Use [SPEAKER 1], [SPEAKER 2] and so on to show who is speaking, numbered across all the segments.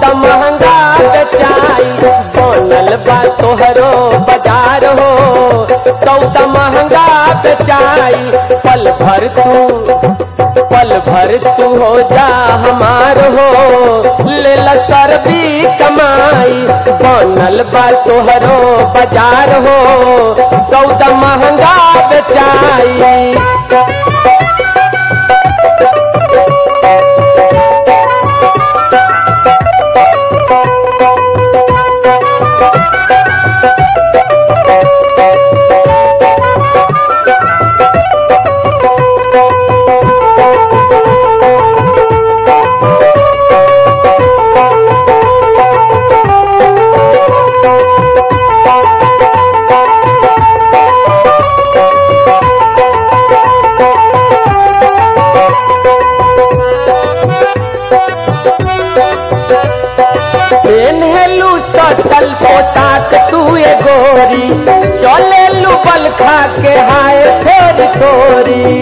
[SPEAKER 1] सौदा महंगा बेचाई बनल बा तोहरो बाजार हो सौदा महंगा बेचाई पल भर तू पल भर तू हो जा हमार हो ले ला सरबी कमाई बनल बा तोहरो बाजार हो सौदा महंगा बेचाई पेन्हेलू सटल पोशाक तू ए गोरी चलेलू बल खा के हाय थोड़ी थोड़ी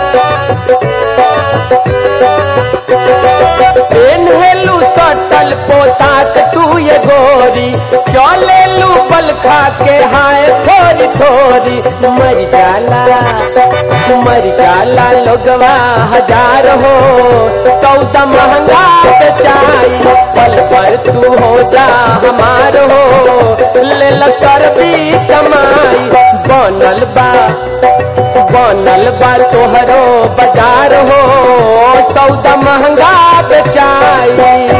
[SPEAKER 1] पेन्हेलू सटल पोशाक तू ए गोरी चलेलू बल खा के हाय थोड़ी थोड़ी मर जाला मर जाला लोगवा हजार हो सौदा महंगा बेचाई पल पर तू हो जा हमार हो ले ला सरबी कमाई बनल बा बनल बा तोहरो बाजार हो सौदा महंगा बेचाई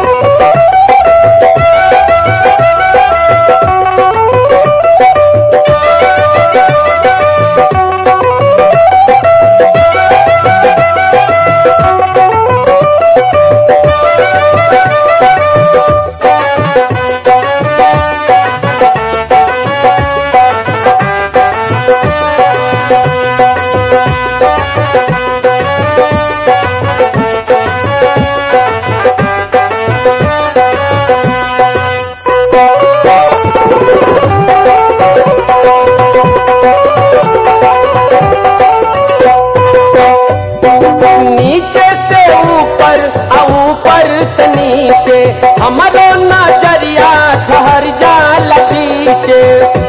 [SPEAKER 1] नीचे से ऊपर आ ऊपर से नीचे हमारो नजरिया ठहर जाल पीछे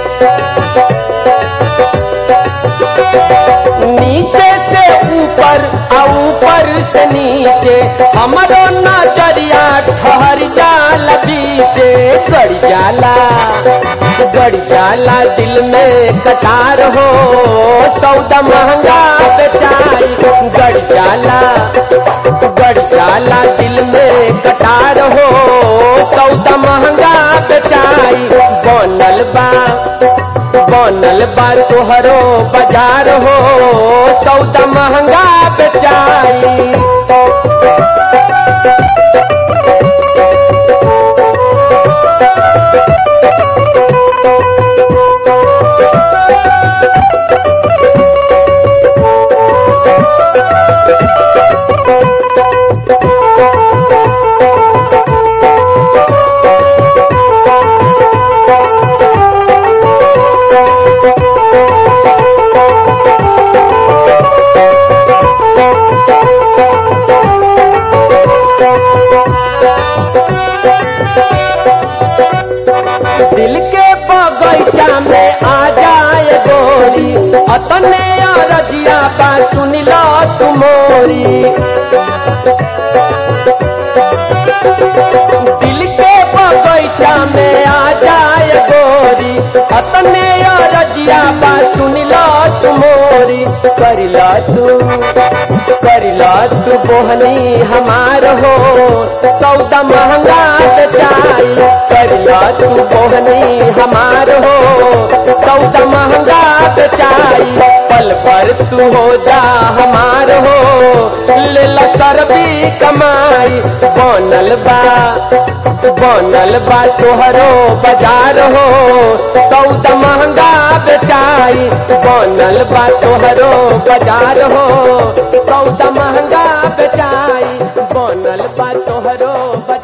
[SPEAKER 1] नीचे से ऊपर आ ऊपर से नीचे हमारो नजरिया ठहर जाल पीछे गड़ जाला गड़ जाला दिल में कटार हो सौदा महंगा बेचाई गड़ जाला गड़ जाला दिल में कटार हो सौदा महंगा बेचाई बनल बा बनल बा तोहरो बाजार हो सौदा महंगा बेचाई दिल के बगैचा में आ जाए गोरी अतने अरजिया बा सुन लो तुमोरी दिल के बगैचा में आ जाए गोरी अतने अरजिया बा सुन लो तुमोरी कर लो तू कर लो तू बोहनी हमार हो सौदा महंगा बेचाई कर लो तू बोहनी हमार हो सौदा महंगा बेचाई पल पर तू हो जा हमार हो ले ला सरबी कमाई बनल बा बनल बा तोहरो बाजार हो सौदा महंगा बेचाई बनल बा तोहरो बाजार हो सौदा महंगा बेचाई बनल बा तोहरो बाजार